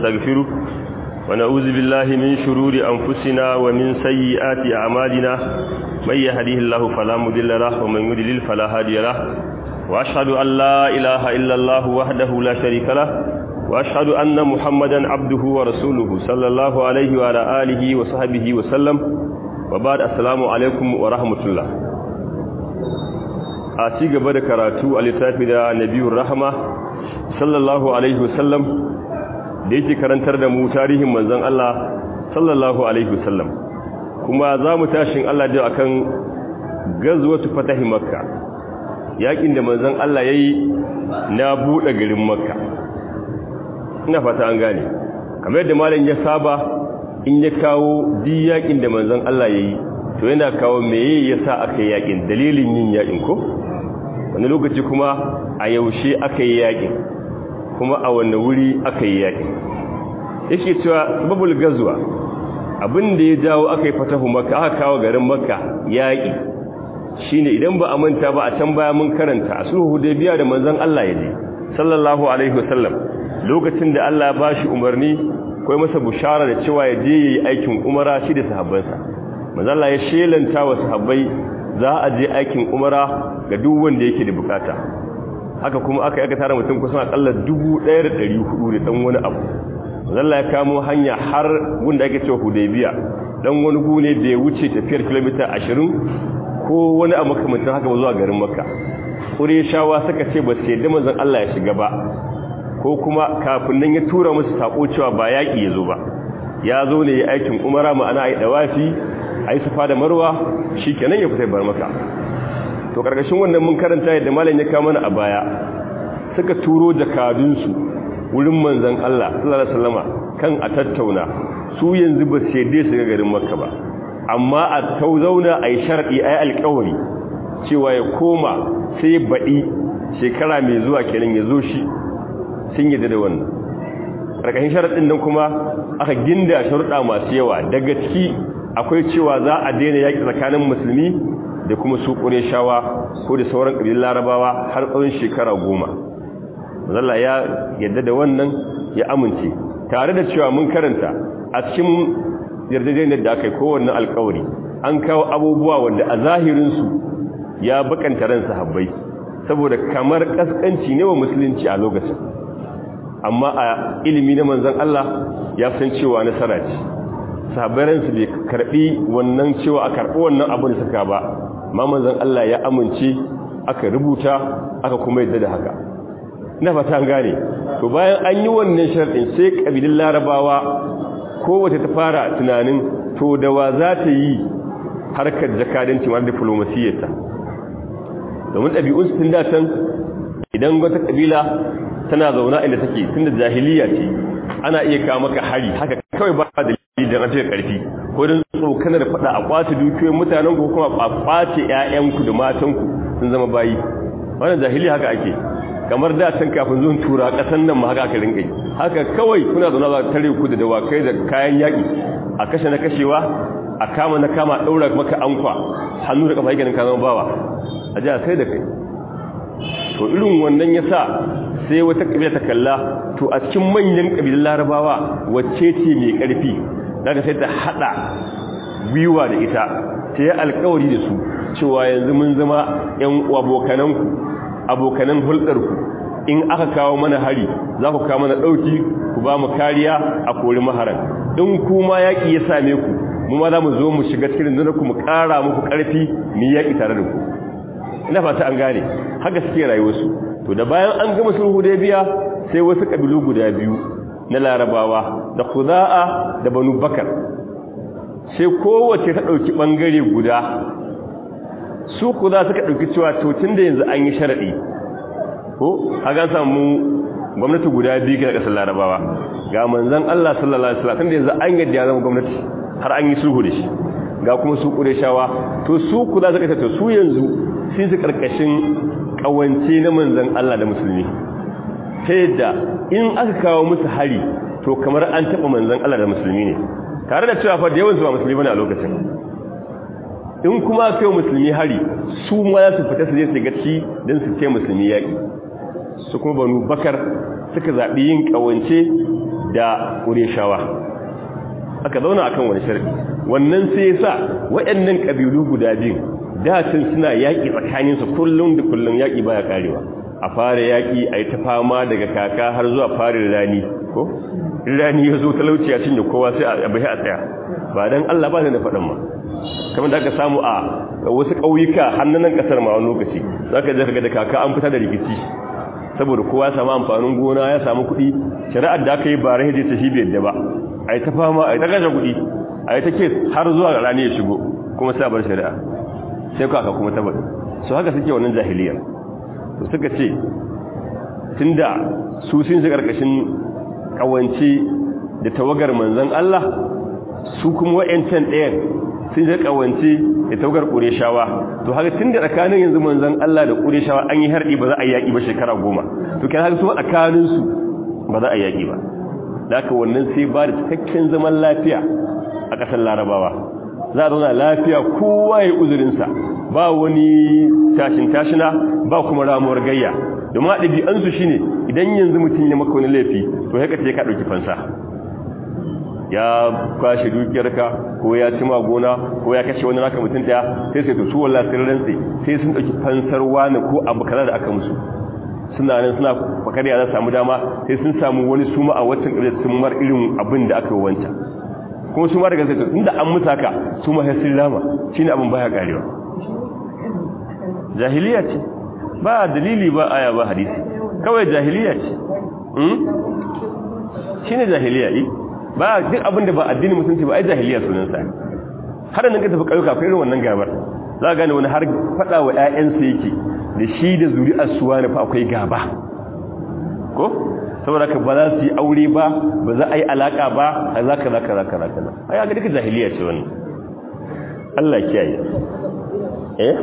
نستغفره ونعوذ بالله من شرور أنفسنا ومن سيئات أعمالنا من يهديه الله فلا مضل له ومن يضلل فلا هادي له وأشهد أن لا إله إلا الله وحده لا شريك له وأشهد أن محمدا عبده ورسوله صلى الله عليه وعلى آله وصحبه وسلم وبعد السلام عليكم ورحمة الله أتي قبل كراتو الإسلام نبي الرحمة صلى الله عليه وسلم da yake karantar da mu tarihin manzon Allah sallallahu alaihi wasallam kuma za mu tashin Allah da akan gazwatu fatahi makka yakin da manzon Allah yayi na bude garin makka ina fata an gane kamar yadda malam ya saba in ya kawo di yakin da manzon Allah yayi to yana kawo meye yasa aka yi yakin dalilin yin yakin ko wani lokaci kuma a yaushe aka yi yakin kuma a wanne wuri aka yi yaƙi yake cewa babul gazuwa abin da ya jawo aka yi fatahu maka aka kawo garin maka yaƙi shine idan ba a manta ba a can baya mun karanta a sulhu hudaybiya da manzon Allah ya je sallallahu alaihi wasallam lokacin da Allah ya bashi umarni kai masa bushara da cewa ya je yayi aikin umara shi da sahabbansa manzon Allah ya shelanta wa sahabbai za a je aikin umara ga duk wanda yake da bukata haka kuma aka yi aka tara mutum kusan akalla 1400 da dan wani abu zalla ya kamo hanya har gunda ake cewa hudaybiya dan wani gune da ya wuce tafiyar kilomita 20 ko wani abu makamantan haka zuwa garin makka shawa suka ce ba sai da manzon Allah ya shiga ba ko kuma kafin nan ya tura musu sako cewa ba yaki ya zo ba ya zo ne ya aikin umara ma'ana ai dawafi ai safa da marwa shikenan ya fita bar maka to karkashin wannan mun karanta yadda malam ya kawo mana a baya suka turo jakadunsu wurin manzon Allah sallallahu alaihi wasallama kan a tattauna su yanzu ba sai dai su ga garin Makka ba amma a tauzauna ai sharadi ai alƙawari cewa ya koma sai baɗi shekara mai zuwa kenan ya zo shi sun yi da wannan karkashin sharadin nan kuma aka ginda sharuɗa masu yawa daga ciki akwai cewa za a daina yaƙi tsakanin musulmi da kuma su shawa ko da sauran ƙabilun larabawa har tsawon shekara goma zalla ya yadda da wannan ya amince tare da cewa mun karanta a cikin yarjejeniyar da aka yi kowanne alkawari an kawo abubuwa wanda a zahirinsu ya bakanta ran sahabbai saboda kamar kaskanci ne wa musulunci a lokacin amma a ilimi na manzon Allah ya san cewa nasara ce sahabbai ransu bai karbi wannan cewa a karbi wannan abu da suka ba ma manzon Allah ya amince aka rubuta aka kuma yadda da haka ina fata an gane to bayan an yi wannan sharɗin sai kabilun larabawa kowace ta fara tunanin to da wa za ta yi harkar jakadanci mar diplomasiyyarta domin ɗabi'un su tun da can idan wata kabila tana zauna inda take tun da jahiliya ce ana iya kawo maka hari haka kawai ba da da rashin karfi ko don tsokanar fada a kwace dukiyoyin mutanen ku kuma a kwace ƴaƴanku da matanku sun zama bayi wannan jahili haka ake kamar da can kafin zuwan tura kasan nan ma haka aka rinka haka kawai kuna zauna za tare ku da dawakai da kayan yaki a kashe na kashewa a kama na kama daura maka ankwa hannu da kafa yake ka zama bawa a ji sai da kai to irin wannan yasa sai wata kabila ta kalla to a cikin manyan kabilan larabawa wacce ce mai karfi daga sai ta hada gwiwa da ita ta yi alkawari da su cewa yanzu mun zama yan abokananku abokanan hulɗarku in aka kawo mana hari za ku kawo mana ɗauki ku ba mu kariya a kori maharan in kuma yaƙi ya same ku mu ma za mu zo mu shiga cikin ku mu ƙara muku ƙarfi mu yaƙi tare da ku ina fata an gane haka suke rayuwarsu to da bayan an gama sulhu da biya sai wasu ƙabilu guda biyu na larabawa da kuza'a da banu bakar sai kowace ta ɗauki ɓangare guda su kuza suka ɗauki cewa tun da yanzu an yi sharaɗi ko a gan samu gwamnati guda biyu ga ƙasar larabawa ga manzan Allah sallallahu Alaihi wasallam da yanzu an yadda ya zama gwamnati har an yi sulhu da shi ga kuma su shawa to su kuza suka ce to su yanzu sun su ƙarƙashin ƙawance na manzan Allah da musulmi ta yadda in aka kawo musu hari to kamar an taɓa manzan Allah da musulmi ne tare da cewa fa da yawansu ba musulmi bane a lokacin in kuma kai musulmi hari su ma za su fita su je su gaci don su ce musulmi yaƙi su kuma banu bakar suka zaɓi yin ƙawance da ƙureshawa aka zauna akan wani sharadi wannan sai ya sa waɗannan ƙabilu guda biyu dacin suna yaƙi tsakaninsu kullum da kullum yaƙi baya karewa a fara yaƙi a yi ta fama daga kaka har zuwa farin rani ko rani ya zo talauci ya cinye kowa sai a bai a tsaya ba don allah ba da faɗin ma kamar da aka samu a wasu ƙauyuka hannunan ƙasar ma wani lokaci za ka je da kaka an fita da rikici saboda kowa ya samu amfanin gona ya samu kuɗi shari'ar da aka yi ba rahe ta shi bai yadda ba a yi ta fama a yi ta kashe kuɗi a yi ta ke har zuwa rani ya shigo kuma sai a bar shari'a sai ku aka kuma tabbata su haka suke wannan jahiliyar to suka ce tunda su sun shi karkashin kawance da tawagar manzon Allah su kuma wayancan ɗayan sun shi kawance da tawagar Qurayshawa to haka tunda tsakanin yanzu manzon Allah da Qurayshawa an yi harbi ba za a yaki ba shekara goma to kai haka su tsakanin su ba za a yaki ba haka wannan sai ba da cikakken zaman lafiya a ƙasar Larabawa za a zauna lafiya kowa ya uzurinsa ba wani tashin tashina ba kuma ramuwar gayya domin a ɗabi'ansu shi ne idan yanzu mutum ya maka wani laifi to ya kace ka ɗauki fansa ya kwashe dukiyarka ko ya ci gona ko ya kashe wani naka mutum ɗaya sai sai to su wallah sun rantsi sai sun ɗauki fansar wani ko abu kaza da aka musu suna nan suna fakar ya za samu dama sai sun samu wani suma a watan ƙarshe sun mar irin abin da aka yi wancan kuma su ma daga zai inda an musa ka su ma sun lama shi ne abin baya karewa jahiliya ce ba dalili ba aya ba hadisi kawai jahiliya ce shi ne jahiliya yi ba duk abin da ba addini musulunci ba ai jahiliya sunansa har nan ka tafi ƙauyuka ko irin wannan gabar za a gane wani har faɗa wa 'ya'yansa yake da shi da zuri'ar suwa na fa akwai gaba ko saboda ka ba za su yi aure ba ba za a yi alaka ba a za ka za ka za ka za ka a yaga duka jahiliya ce wani Allah kiyaye eh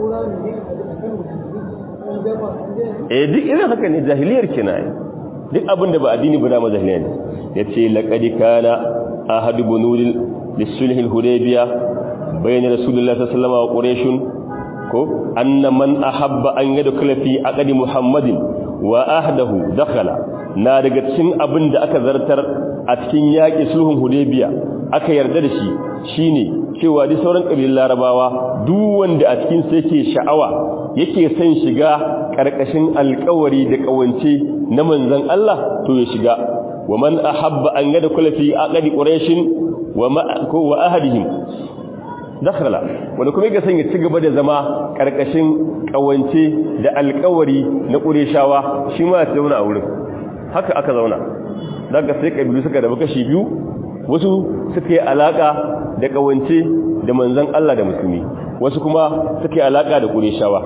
eh duk irin haka ne jahiliyar kina yi duk abin da ba addini ba dama jahiliya ne ya ce laƙadi kana ahadu bunulil lissulhil hudaybiya bayan rasulullah sallallahu alaihi wa quraishun ko anna man ahabba an yadkhula fi aqdi muhammadin wa ahdahu dakhala na daga cikin abin da aka zartar a cikin yaƙi sulhun hudaybiya aka yarda da shi shine cewa duk sauran kabilan larabawa duk wanda a cikin sa yake sha'awa yake son shiga karkashin alƙawari da kawance na manzon Allah to ya shiga wa man ahabba an yada kula fi aqdi quraish wa ma ko wa ahadihim dakhala wanda kuma yake son ya ci gaba da zama karkashin kawance da alƙawari na qurayshawa shi ma ya zauna a wurin haka aka zauna daga sai kabilu suka rabu kashi biyu wasu suka yi alaka da kawance da manzon Allah da musulmi wasu kuma suka yi alaka da qurayshawa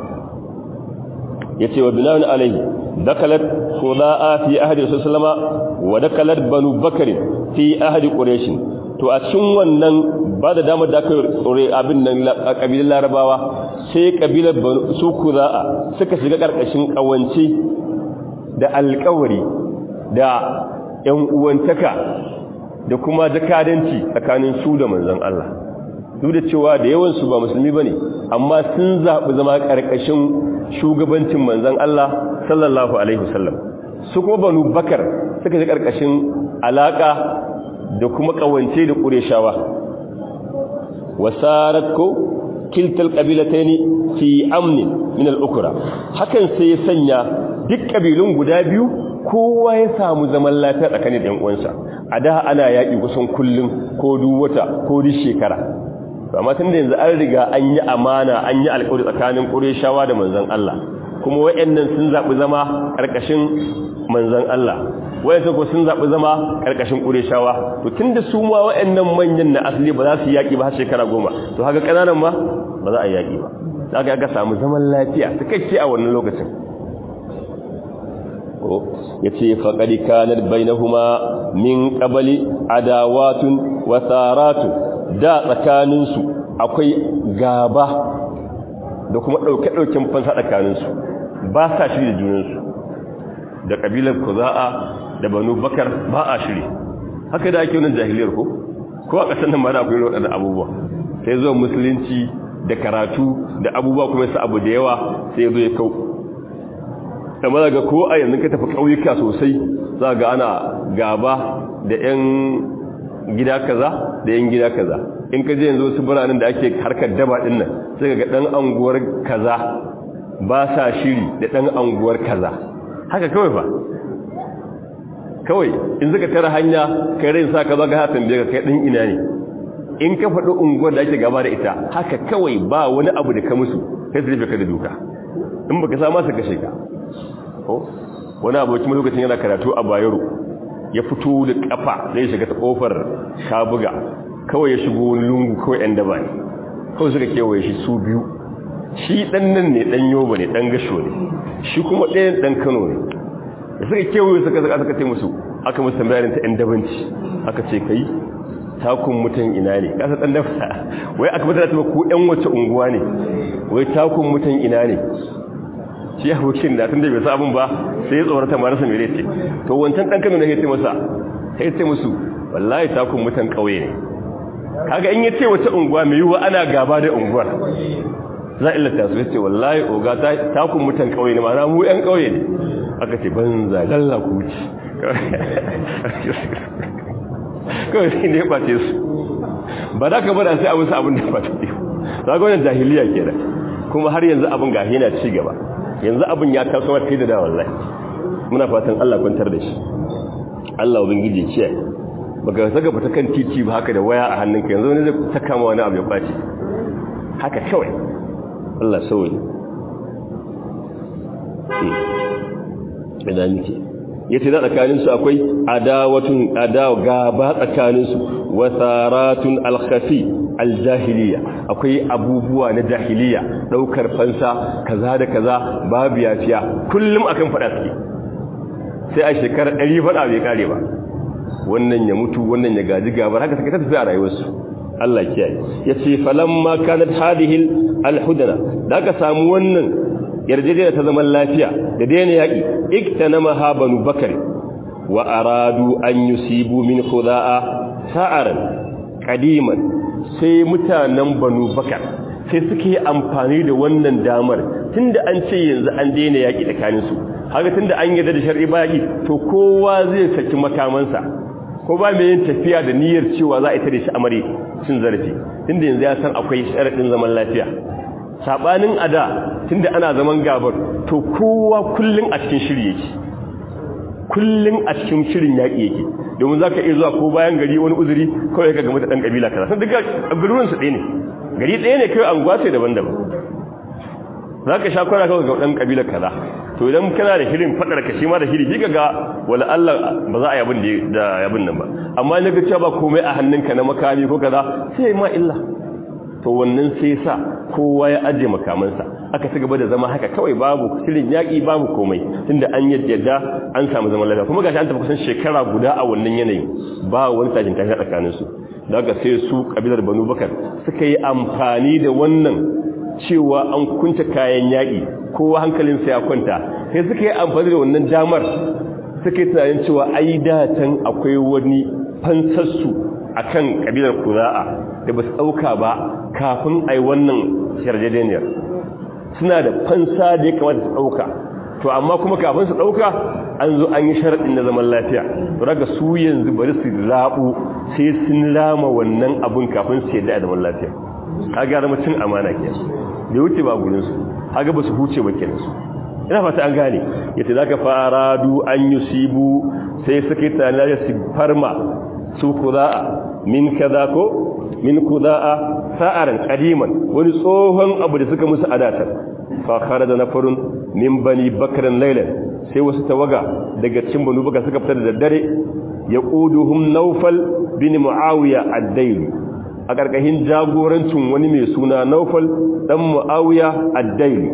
yace wa bilawan alaihi dakalat khula'a fi ahdi sallama wa dakalat banu bakr fi ahdi quraish to a cikin wannan ba da damar da aka tsore abin nan kabilan larabawa sai kabilar su khula'a suka shiga karkashin kawance da alkawari da ‘yan uwantaka da kuma jakadanci tsakanin su da manzan Allah duk da cewa da yawansu ba musulmi ba ne amma sun zaɓi zama ƙarƙashin shugabancin manzan Allah sallallahu Alaihi wasallam su kuma banu bakar suka ji ƙarƙashin alaƙa da kuma ƙawance da ƙureshawa wasarar ko kiltal ƙabilatai ne fi amnin min al'ukura hakan sai ya sanya duk ƙabilun guda biyu kowa ya samu zaman lafiya tsakanin ɗan uwansa a da ana yaƙi kusan kullum ko duk wata ko duk shekara amma tun da yanzu an riga an yi amana an yi alƙawari tsakanin ƙureshawa da manzon Allah kuma wayannan sun zaɓi zama ƙarƙashin manzon Allah wayannan ko sun zaɓi zama ƙarƙashin ƙureshawa to tunda su ma wayannan manyan na asali ba za su yaƙi ba har shekara goma to haka ƙananan ma ba za a yaƙi ba za ka ga samu zaman lafiya cikakke a wannan lokacin ya ce faƙari kanar bainahuma min ƙabali adawatun wasaratun da tsakaninsu akwai gaba da kuma ɗauke-ɗauken fansa tsakaninsu ba sa shiri da junansu da ƙabilar kuza'a da banu bakar ba a shiri haka da ake wani jahiliyar ko ko a ƙasar nan ba da akwai waɗanda abubuwa sai zuwa musulunci da karatu da abubuwa kuma su abu da yawa sai zo ya kau amma daga ko a yanzu ka tafi ƙauyuka sosai za ga ana gaba da 'yan gida kaza da 'yan gida kaza in ka je yanzu wasu biranen da ake harkar daba din nan sai ga dan anguwar kaza ba sa shiri da dan anguwar kaza haka kawai fa kawai in suka tara hanya kai rai sa ka zaga hatin da kai din ina ne in ka faɗi unguwar da ake gaba da ita haka kawai ba wani abu da ka musu sai su rufe ka da duka in baka sa masa kashe ka ko wani abokin lokacin yana karatu a bayero ya fito da kafa zai shiga ta kofar shabuga kawai ya shigo wani lungu kawai yan daba ne kawai suka kewaye shi su biyu shi dan nan ne dan yoba ne dan gasho ne shi kuma ɗayan dan kano ne da suka kewaye suka zaka suka ce musu aka musu tambayarin ta yan dabanci aka ce kai takun mutan ina ne kasa dan dafa wai aka mutana ta ku yan wace unguwa ne wai takun mutan ina ne shi abokin da tunda bai sa abin ba sai ya tsorata marasa mere ce to wancan dan kano ne ya ce masa sai ya ce musu wallahi takun mutan kauye ne kaga in ya ce wace unguwa mai yiwuwa ana gaba da unguwar za a illata su ya ce wallahi oga takun mutan kauye ne ma'ana mu yan kauye ne aka ce banza lalla ku wuce kawai sai ne ya ɓace su ba za ka bada sai abin sa abin da ba ta ɗiyo za ga wannan jahiliya ke da kuma har yanzu abin gahi yana ci gaba yanzu abin ya taso wata da da wallahi muna fatan Allah kwantar da shi Allah ubangiji ciya baka saka fita kan titi ba haka da waya a hannunka yanzu wani zai saka ma wani abu ya kwace haka kawai Allah sauyi idan nake yace da tsakanin su akwai adawatun adawa gaba tsakanin su wasaratun alkhafi aljahiliya akwai abubuwa na jahiliya daukar fansa kaza da kaza babu yafiya kullum akan fada suke sai a shekarar 100 fada bai kare ba wannan ya mutu wannan ya gaji gabar haka suka tafi a rayuwarsu Allah kiyaye yace falamma kanat hadhihi alhudana da ka samu wannan yarjejeniya ta zaman lafiya da daina yaki iktanama ha banu bakari wa aradu an yusibu min khuda'a sa'aran qadiman sai mutanen banu bakar sai suke amfani da wannan damar tunda an ce yanzu an daina yaki tsakanin su haka tunda an yarda da shar'i baki to kowa zai saki makamansa ko ba mai yin tafiya da niyyar cewa za a ita da shi amare cin zarafi tunda yanzu ya san akwai sharadin zaman lafiya sabanin ada tunda ana zaman gabar to kowa kullun a cikin shiri yake kullun a cikin shirin yaki yake domin zaka iya zuwa ko bayan gari wani uzuri kawai ka ga mata dan kabila kaza san duka garuruwan su ɗaya ne gari ɗaya ne kai anguwa ce daban-daban zaka sha kwana kawai ga dan kabila kaza to idan kana da shirin fadar ka shi ma da shiri kika ga wala Allah ba za a yi abin da yabin nan ba amma na ga cewa ba komai a hannunka na makami ko kaza sai ma illa to wannan sai sa kowa ya aje makamansa aka ci gaba da zama haka kawai babu shirin yaƙi babu komai tunda an yadda an samu zaman lafiya kuma gashi an tafi kusan shekara guda a wannan yanayin ba wani tashin tashi tsakanin su da haka sai su kabilar Banu Bakar suka yi amfani da wannan cewa an kunta kayan yaƙi kowa hankalinsa ya kwanta sai suka yi amfani da wannan damar suka yi tunanin cewa ai datan akwai wani fansarsu a kan ƙabilar kuza'a da ba su ɗauka ba kafin a yi wannan yarjejeniyar suna da fansa da ya kamata su ɗauka to amma kuma kafin su ɗauka an zo an yi sharaɗin na zaman lafiya to daga su yanzu bari su zaɓu sai sun lama wannan abun kafin su yadda a zaman lafiya ka gara cin amana ke da wuce ba gurinsu haga ba su huce ba kenan su ina fata an gane yace zaka fara du an yusibu sai suka tana su farma su kuda'a min kaza ko min kuda'a sa'aran qadiman wani tsohon abu da suka musu adatar fa kharaja nafarun min bani bakran laylan sai wasu tawaga daga cikin banu baka suka fita da daddare yaquduhum nawfal bin muawiya ad-dayli a karkashin jagorancin wani mai suna nawfal dan muawiya ad-dayli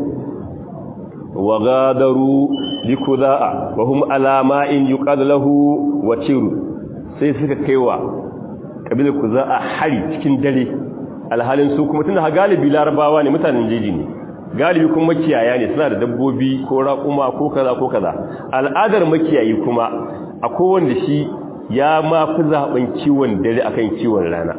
wa gadaru bi kuda'a wa hum ala ma'in yuqad lahu watiru sai suka kaiwa kabilar kuza'a hari cikin dare alhalin su kuma tunda galibi larabawa ne mutanen jeji ne galibi kuma makiyaya ne suna da dabbobi ko raƙuma ko kaza ko kaza al'adar makiyayi kuma a kowanne shi ya ma fi zaben kiwon dare akan kiwon rana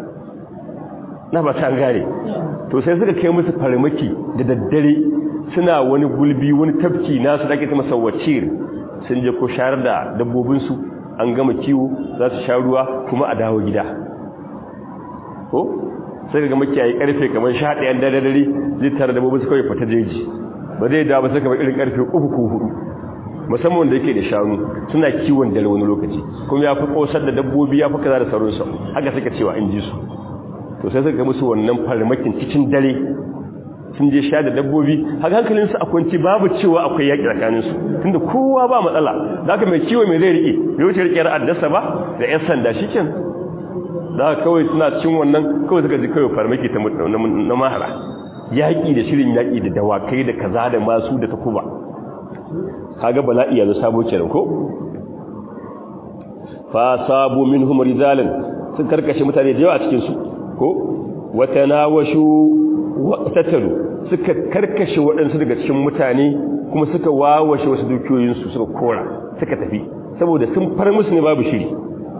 na ba ta gane to sai suka kai musu farmaki da daddare suna wani gulbi wani tafki nasu da ake ta masa wacir sun je ko shayar da dabbobinsu an gama kiwo za su sha ruwa kuma a dawo gida ko sai ga makiyayi karfe kamar 11 dare dare zai tare da babu su kawai fita jeji ba zai dawo ba sai kamar irin karfe 3 ko 4 musamman da yake da shanu suna kiwon dare wani lokaci kuma ya fi kosar da dabbobi ya fi kaza da sauransu haka suka cewa in ji su to sai suka musu wannan farmakin cikin dare sun je sha da dabbobi haka hankalinsu a kwanci babu cewa akwai yaƙi tsakaninsu tunda kowa ba matsala da haka mai kiwo mai zai riƙe bai wuce riƙe ra'addasa ba da 'yan sanda shi ken da haka kawai suna cin wannan kawai suka ji kawai farmaki ta na mahara yaƙi da shirin yaƙi da dawakai da kaza da masu da takuba kaga bala'i yanzu sabo kenan ko fa sabu minhum rijalan sun karkashe mutane da yawa a cikin su ko watanawashu waqtatalu suka karkashe waɗansu daga cikin mutane kuma suka wawashe wasu dukiyoyin su suka kora suka tafi saboda sun far musu ne babu shiri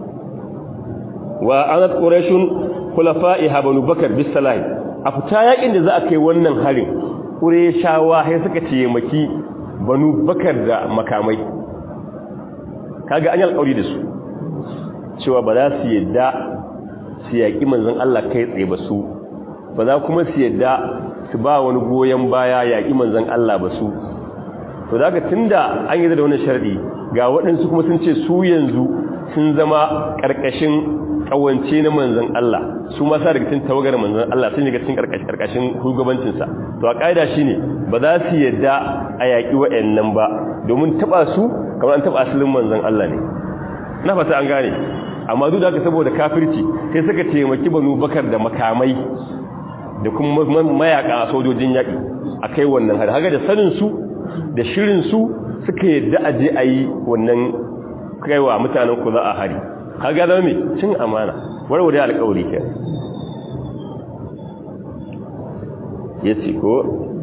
wa anat quraishun khulafa'iha banu bakar bisalahi a fita yakin da za a kai wannan harin qurayshawa sai suka ce maki banu bakar da makamai kaga an yi alƙawari da su cewa ba za su yadda su yaƙi manzon Allah kai tsaye ba su ba za kuma su yadda su ba wani goyon baya yaƙi manzon Allah ba su to da haka tunda an yi da wannan sharadi ga waɗansu kuma sun ce su yanzu sun zama ƙarƙashin ƙawance na manzon Allah su ma sa daga cikin tawagar manzon Allah sun yi cikin ƙarƙashin shugabancinsa to a ƙa'ida shine ba za su yadda a yaƙi waɗannan ba domin taɓa su kamar an taɓa asalin manzon Allah ne na fata an gane amma duk da haka saboda kafirci sai suka taimaki banu bakar da makamai da kuma mayaka sojojin yaƙi a kai wannan hari haka da saninsu da shirinsu suka yadda a je a yi wannan kaiwa mutanen ku za a hari haka zama mai cin amana warware alƙawari ke ya ce ko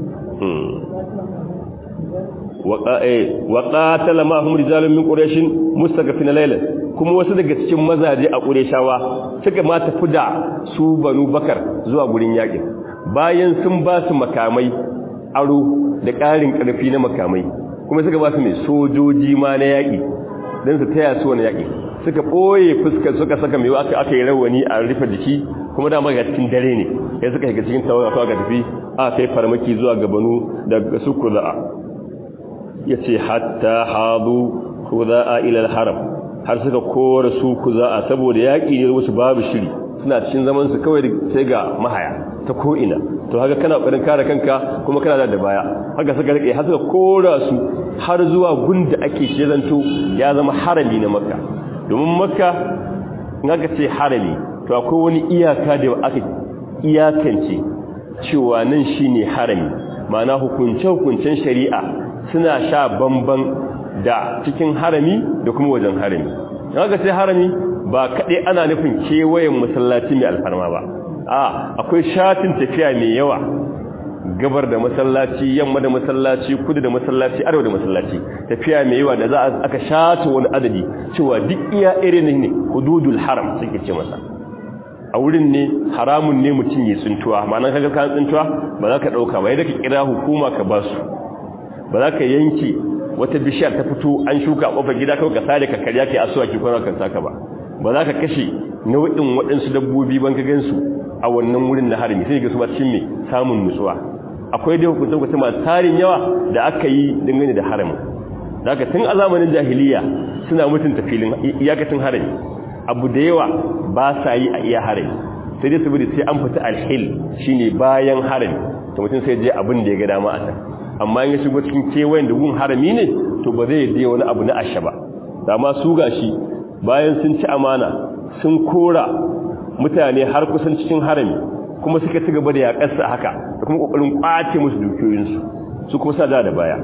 waƙatala ma'ahum rijalun min ƙureshin mustaqafin laylan kuma wasu daga cikin mazaje a ƙureshawa suka ma tafi da su banu bakar zuwa gurin yaƙin bayan sun ba su makamai aro da ƙarin ƙarfi na makamai kuma suka ba su mai sojoji ma na yaƙi don su taya su wani yaƙi suka ɓoye fuskar suka saka mai aka aka yi rawani a rufe jiki kuma dama ga cikin dare ne ya suka shiga cikin tawaga kawai ga tafi a kai farmaki zuwa gabanu daga su kuza'a ya ce hatta hadu kuza'a ilal haram har suka kora su kuza'a saboda yaƙi ne wasu babu shiri suna cikin zaman su kawai sai ga mahaya ta ko'ina to haka kana ƙoƙarin kare kanka kuma kana da baya haka suka rike har suka kora su har zuwa gunda ake shi zanto ya zama harami na makka domin makka in aka ce harami to akwai wani iyaka da aka iyakance cewa nan shine harami ma'ana hukunce-hukuncen shari'a suna sha bamban da cikin harami da kuma wajen harami in aka ce harami ba kaɗai ana nufin kewayen masallaci mai alfarma ba a akwai shatin tafiya mai yawa gabar da masallaci yamma da masallaci kudu da masallaci arewa da masallaci tafiya mai yawa da za a aka shata wani adadi cewa duk iya irin ne hududul haram suke ce masa a wurin ne haramun ne mutum ya tsuntuwa ma'anar kaga kan tsuntuwa ba za ka ɗauka ba yadda ka kira hukuma ka ba su ba za ka yanke wata bishiyar ta fito an shuka a ƙofar gida kawai ka sare ka karya ka asuwa ki kwana kan saka ba ba za ka kashe nau'in waɗansu dabbobi ban ka gansu a wannan wurin da harami sai ga su ba cikin mai samun nutsuwa akwai dai hukuncin kusa masu tarin yawa da aka yi dangane da harami da aka tun a zamanin jahiliya suna mutunta filin iyakacin harami abu da yawa ba sa yi a iya harami sai dai saboda sai an fita alhil shine bayan harami to mutum sai je abin da ya ga dama a can amma in ya shigo cikin kewayen da gun harami ne to ba zai yi wani abu na asha ba dama su gashi bayan sun ci amana sun kora mutane har kusan cikin harami kuma suka ci gaba da yaƙarsa haka da kuma ƙoƙarin ƙwace musu dukiyoyinsu su kuma sa da da baya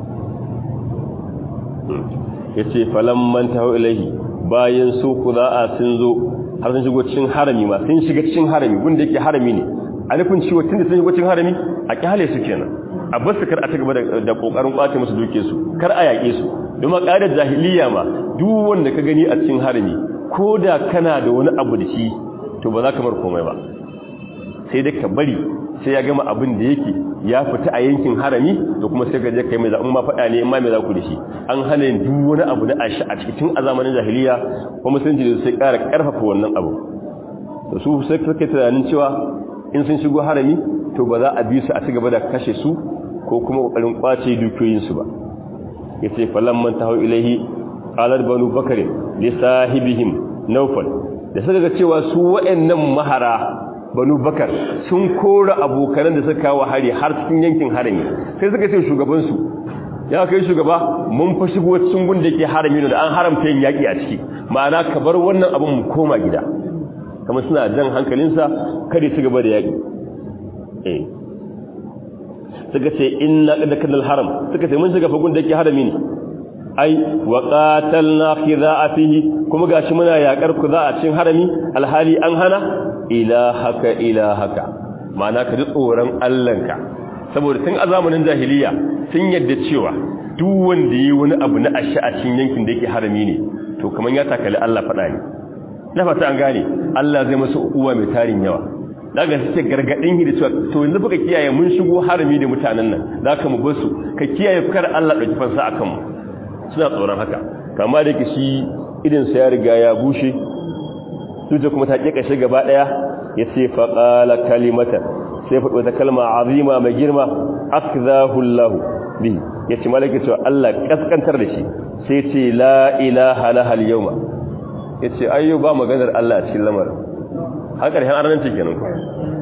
ya ce falamman ta hau ilahi bayan su ku za'a sun zo har sun shigo cikin harami ma sun shiga cikin harami gunda yake harami ne a nufin ciwo tun da sun shigo cikin harami a kyale su kenan a bar su kar a ci gaba da ƙoƙarin ƙwace musu dukiyarsu kar a yaƙe su domin ƙa'idar jahiliya ma duk wanda ka gani a cikin harami ko da kana da wani abu da shi to ba za ka bar komai ba sai dai ka bari sai ya gama abin da yake ya fita a yankin harami da kuma sai gaje kai mai za ma faɗa ne in ma mai za ku da shi an hana yin duk wani abu na ashi a cikin a zamanin jahiliya kuma musulunci da sai ƙara ƙarfafa wannan abu da su sai suka tunanin cewa in sun shigo harami to ba za a bi su a ci gaba da kashe su ko kuma ƙoƙarin ƙwace dukiyoyinsu ba ya ce falon man ta hau ilaihi ƙalar banu bakare da sahibihim naufal da suka ga cewa su wa'annan mahara banu bakar sun kora abokanan da suka kawo hari har cikin yankin harami sai suka ce shugabansu ya kai shugaba mun fa shigo cikin gun da ke harami da an haramta yin yaƙi a ciki ma'ana ka bar wannan abin mu koma gida kamar suna jan hankalinsa kada su gaba da yaƙi eh suka ce inna qad kanal haram suka ce mun shiga fagun da yake harami ne ai wa qatalna khidha'a fihi kuma gashi muna yakar ku za a cikin harami alhali an hana ilahaka ilahaka ma'ana ka ji tsoron Allahnka saboda tun a zamanin jahiliya sun yadda cewa duk wanda yi wani abu na asha a cikin yankin da yake harami ne to kaman ya takali Allah fada ne na fata an gane Allah zai masa uwa mai tarin yawa daga suke gargadin hi da cewa to yanzu fuka kiyaye mun shigo harami da mutanen nan zaka mu basu ka kiyaye kar Allah dauki fansa akan mu suna tsoron haka kama da ke shi idan sa ya riga ya bushe tuta kuma ta kika shi gaba daya ya ce fa qala kalimatan sai fa wata kalma azima mai girma akzahu Allah bi yace malaka cewa Allah kaskantar da shi sai ce la ilaha lahal yawma yace ayyo ba maganar Allah a cikin lamarin har ƙarshen arnanci kenan ku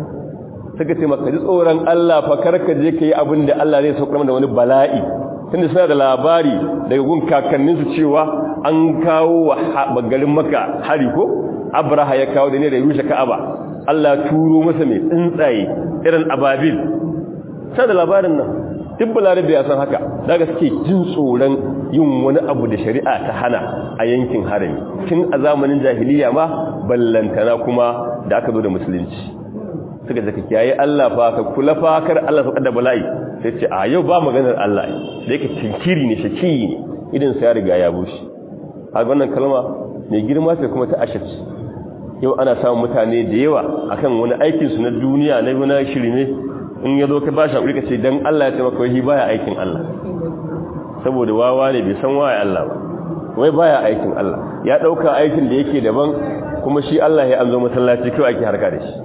suka ce maka ji tsoron Allah fa karka je ka yi abin da Allah zai saukar da wani bala'i tunda suna da labari daga gun kakanninsu cewa an kawo wa garin maka hari ko abraha ya kawo da ne da rushe ka'aba Allah turo masa mai tsuntsaye irin ababil sai da labarin nan duk balarabe ya san haka daga suke jin tsoron yin wani abu da shari'a ta hana a yankin harami tun a zamanin jahiliya ma ballantana kuma da aka zo da musulunci suka zaka kiyaye Allah fa ka kula fa kar Allah sauka da bala'i sai ce a yau ba maganar Allah da yake tinkiri ne shaki ne idan sai ya riga ya bushe a wannan kalma mai girma sai kuma ta ashaci yau ana samun mutane da yawa akan wani aikin su na duniya na wani shirme in ya zo ka ba shi hakuri ka ce dan Allah ya ce maka wai baya aikin Allah saboda wawa ne bai san waye Allah ba wai baya aikin Allah ya dauka aikin da yake daban kuma shi Allah ya anzo masallaci kai ake harka da shi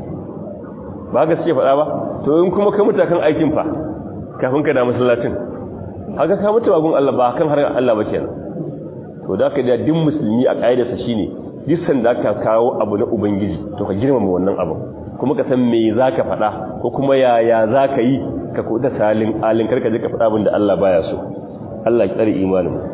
ba ga suke faɗa ba to in kuma ka mutu kan aikin fa kafin ka da masallacin haka ka mutu gun Allah ba kan harkar Allah ba kenan to da ka da din musulmi a kaidarsa shine duk sanda ka kawo abu na ubangiji to ka girmama wannan abu kuma ka san me zaka faɗa ko kuma yaya zaka yi ka kuda salin alin karka je ka faɗa abin da Allah baya so Allah ya tsare imanin mu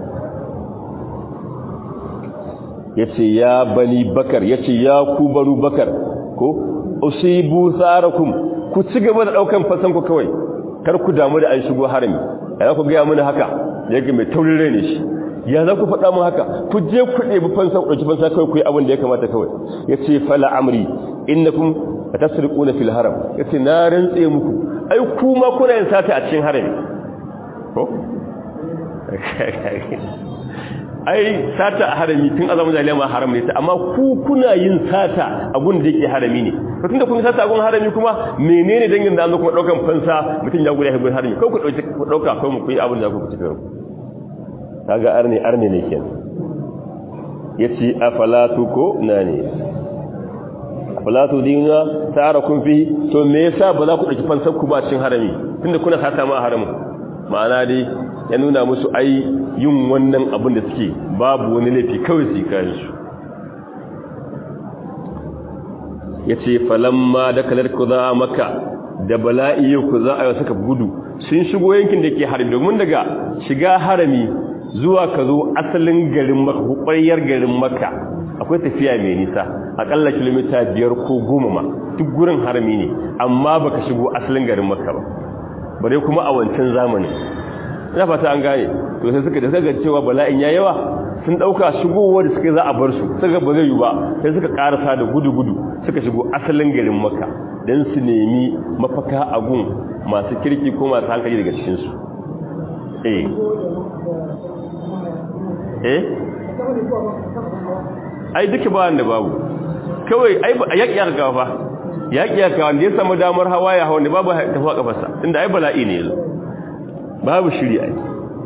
yace ya bani bakar yace ya ku banu bakar ko usibu sarakum ku ci gaba da daukan fasan ku kawai kar ku damu da an shigo harami ya ku ga mun haka yake mai taurin rai ne shi ya za ku faɗa mun haka ku je ku ɗebi fansa ku ɗauki fansa kawai ku yi abin da ya kamata kawai yace fala amri innakum tasriquna fil haram yace na rantse muku ai kuma kuna yin sata a cikin harami ko ai sata a harami tun azamin jahiliya ma haram ne ta amma ku kuna yin sata a gun da yake harami ne to tunda kun sata a gun harami kuma menene dangin da an kuma daukan fansa mutum ya gudu ya gun harami ko ku dauki ku dauka ko mu kuyi abin da ku ci karo kaga arne arne ne kenan yace afalatu ko nane afalatu dinga ta'arakum fi to me yasa ba za ku dauki fansar ku ba cikin harami tunda kuna sata ma haramin ma'ana dai ya nuna musu ai yin wannan abin da suke babu wani laifi kawai su kayan su ya ce falamma da kalar ku za a maka da bala'i ku za a yi suka gudu sun shigo yankin da ke harami domin daga shiga harami zuwa ka zo asalin garin maka hukwayar garin maka akwai tafiya mai nisa akalla kilomita biyar ko goma ma duk gurin harami ne amma baka shigo asalin garin maka ba bare kuma a wancan zamanin ina fata an gane to sai suka da suka cewa bala'in ya yawa sun dauka shigowa da suka za a bar su suka ba zai yi ba sai suka karasa da gudu-gudu suka shigo asalin garin makka don su nemi mafaka a gun masu kirki ko masu hankali daga cikinsu eh eh ai duka ba wanda babu kawai ai a yaƙi ya gaba ba yaƙi ya kawo da ya samu damar hawa ya hawa ne babu tafiya kafarsa inda ai bala'i ne yanzu babu shiri ai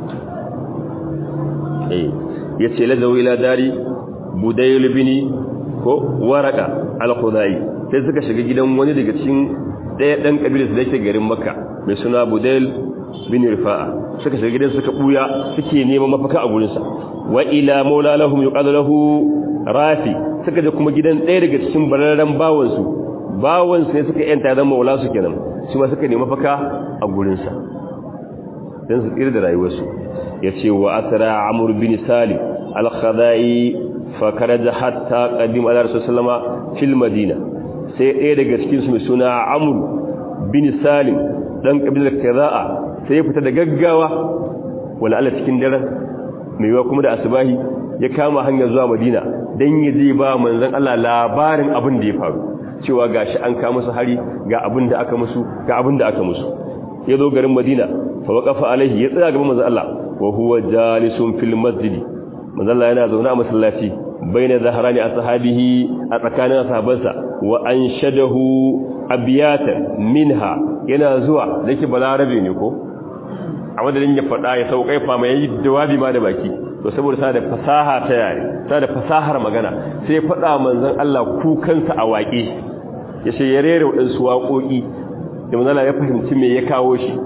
eh yace lazawi ila dari budayl bini ko waraka al-khudai sai suka shiga gidan wani daga cikin daya dan kabilar da yake garin makka mai suna budayl bin rifa'a suka shiga gidan suka buya suke neman mafaka a gurin sa wa ila maula lahum yuqalu lahu rafi suka je kuma gidan daya daga cikin bararran bawan su bawan sai suka yanta zama maula su kenan shi ma suka nemi mafaka a gurin sa dan su tsira da rayuwarsu yace wa asra amr bin salim al-khadai fa karaja hatta qadim ala rasul sallama fil madina sai ɗaya daga cikin su mai suna amr bin salim dan kabilar kaza'a sai ya fita da gaggawa wala Allah cikin daren mai yawa kuma da asubahi ya kama hanyar zuwa madina dan ya je ba manzon Allah labarin abin da ya faru cewa gashi an kama musu hari ga abin da aka musu ga abin da aka musu ya zo garin madina fa waqafa alaihi ya tsaya gaban manzon Allah wa huwa jalisun fil masjid manzon Allah yana zaune a masallaci baina zahrani ashabihi a tsakanin sahabbansa wa anshadahu abiyatan minha yana zuwa dake balarabe ne ko a madadin ya faɗa ya sauƙai fama yayi jawabi ma da baki to saboda sa da fasaha ta yare sa da fasahar magana sai faɗa manzon Allah kukansa a waƙe ya ce ya rera waɗansu waƙoƙi da manzala ya fahimci me ya kawo shi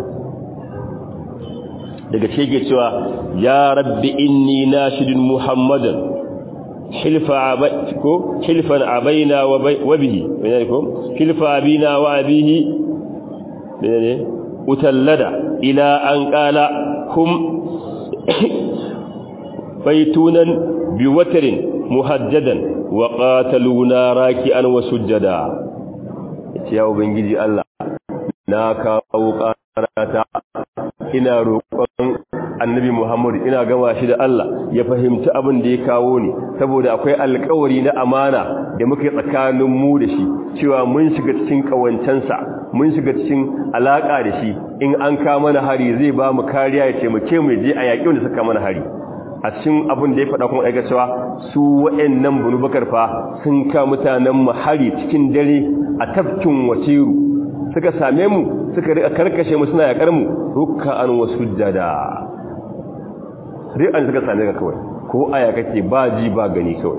daga ce cewa ya rabbi inni nashidun muhammadan hilfa ko hilfan abaina wa bihi menene ko hilfa abina wa abihi menene utallada ila an qala hum baitunan biwatarin muhajjadan wa qataluna raki'an wa sujjada ya ubangiji Allah na kawo karata ina roƙon annabi Muhammad ina gama shi da Allah ya fahimci abin da ya kawo ni saboda akwai alƙawari na amana da muke tsakanin mu da shi cewa mun shiga cikin kawancansa mun shiga cikin alaka da shi in an ka mana hari zai ba mu kariya ya taimake mu je a yaƙi wanda suka mana hari a cikin abin da ya faɗa kuma aika cewa su waɗannan bunu bakar fa sun ka mutanen mu hari cikin dare a tafkin wasiru suka same mu suka rika karkashe mu suna yakar mu ruk'an wasujjada ri'an suka same ka kawai ko aya kake ba ji ba gani kawai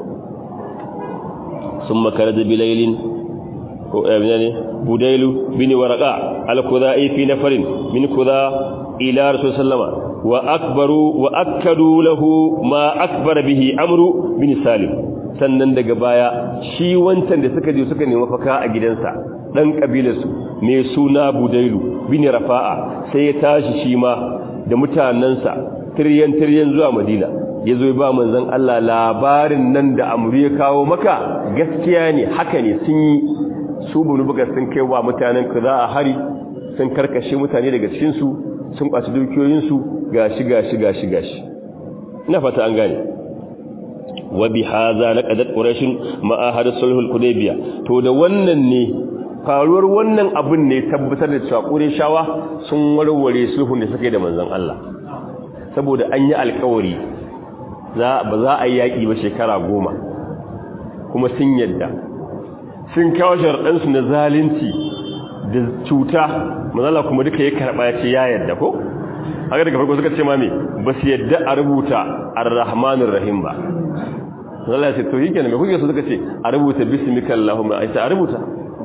summa karaja bilailin ko abina ne budailu bin warqa al-khudai fi nafarin min khudha ila rasul sallama wa akbaru wa akkadu lahu ma akbara bihi amru bin salim sannan daga baya shi wancan da suka je suka nemi faka a gidansa dan kabilarsu mai suna budailu bin rafa'a sai ya tashi shi ma da mutanansa tiryan tiryan zuwa madina ya zo ba manzon Allah labarin nan da amru ya kawo maka gaskiya ne haka ne sun yi su bunu buga sun kai wa mutanen ka za a hari sun karkashe mutane daga cikin su sun kwaci dukiyoyin su gashi gashi gashi gashi ina fata an gane wa bi hadha laqadat quraish ma ahad sulhul hudaybiyah to da wannan ne faruwar wannan abin ne tabbatar da cewa qurayshawa sun warware sulhun da suke da manzon Allah saboda an yi alkawari ba za a yi yaƙi ba shekara goma kuma sun yadda sun kawo sharaɗansu na zalunci da cuta mazala kuma duka ya karɓa ya ce ya yadda ko? haka daga farko suka ce mami ba su yadda a rubuta ar-rahmanir rahim ba mazala ya ce to yi kenan mai kuke su suka ce a rubuta bismika allahumma a a rubuta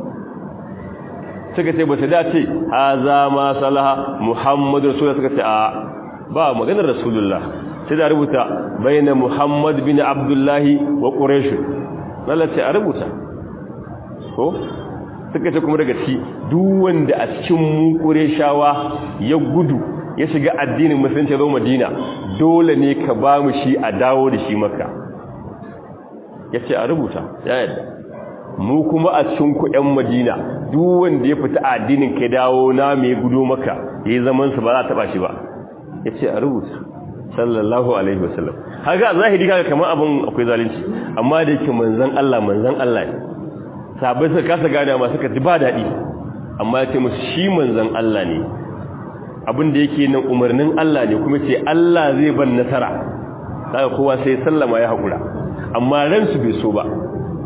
suka ce ba su dace haza ma salaha muhammadu rasulullah suka ce a ba maganar rasulullah sai da rubuta bayyana muhammad bin abdullahi wa quraish lalace a rubuta ko suka ce kuma daga ci duk wanda a cikin mu qurayshawa ya gudu ya shiga addinin musulunci zo madina dole ne ka ba mu shi a dawo da shi maka yace a rubuta ya yadda mu kuma a cikin ku ƴan madina duk wanda ya fita addinin ka dawo na mai gudu maka yayi zaman sa ba za ta taba shi ba ya ce a rubuta sallallahu alaihi wasallam haka zahiri kaga kamar abin akwai zalunci amma da yake manzon Allah manzon Allah ne sahabbai suka kasa gane ma suka ji ba dadi amma ya ce musu shi manzon Allah ne abin da yake nan umarnin Allah ne kuma ce Allah zai ban nasara kaga kowa sai sallama ya hakura amma ran su bai so ba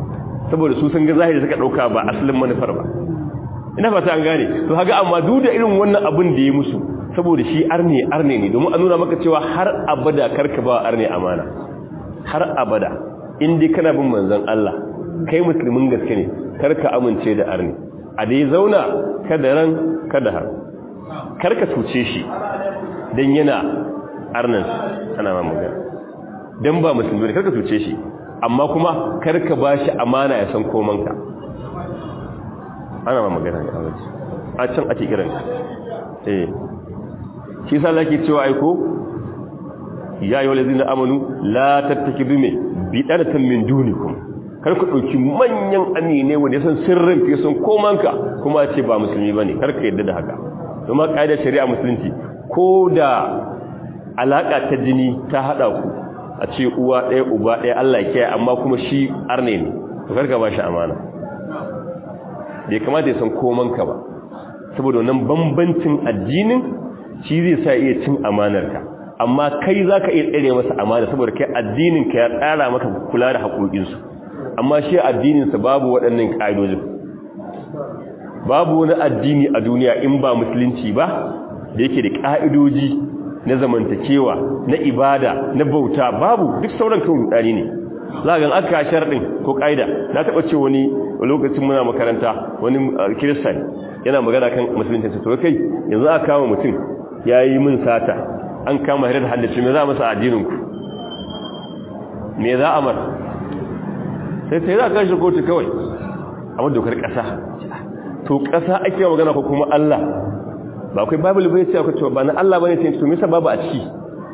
saboda su sun ga zahiri suka dauka ba asalin manufar ba ina fata an gane to kaga amma duk da irin wannan abin da ya musu saboda shi arne arne ne domin a nuna maka cewa har abada karka ba arne amana har abada in dai kana bin manzon Allah kai musulmin gaske ne karka amince da arne a dai zauna kada ran kada har karka tuce shi dan yana arnan ana ma magana dan ba musulmi ne karka tuce shi amma kuma karka bashi amana ya san komanka ana ma magana ne a can ake kiran eh shi sa laki cewa aiko ya yi wale zina amanu la tattaki dume bidanatan min dunikum kar ku ɗauki manyan amine wanda ya san sirrin fi sun komanka kuma ce ba musulmi ba ne kar ka yadda da haka kuma ƙa'idar shari'a musulunci ko da alaƙa ta jini ta haɗa ku a ce uwa ɗaya uba ɗaya allah kiyaye amma kuma shi arne ne to kar ka ba shi amana bai kamata ya san komanka ba saboda wannan bambancin addinin shi zai sa iya cin amanarka amma kai za ka iya tsere masa amana saboda kai addininka ya tsara maka kula da haƙoƙinsu amma shi addininsa babu waɗannan ƙa'idojin babu wani addini a duniya in ba musulunci ba da yake da ƙa'idoji na zamantakewa na ibada na bauta babu duk sauran kan rudani ne za ga aka sharɗin ko ƙa'ida na taɓa ce wani lokacin muna makaranta wani kiristan yana magana kan musulunci to kai yanzu aka kama mutum ya yi min sata an kama hirar haddace me za a masa addininku me za a mar sai sai za a kashi kotu kawai a dokar ƙasa to ƙasa ake magana ko kuma Allah ba akwai babu bai ce akwai cewa ba na Allah bane sai to me yasa babu a ciki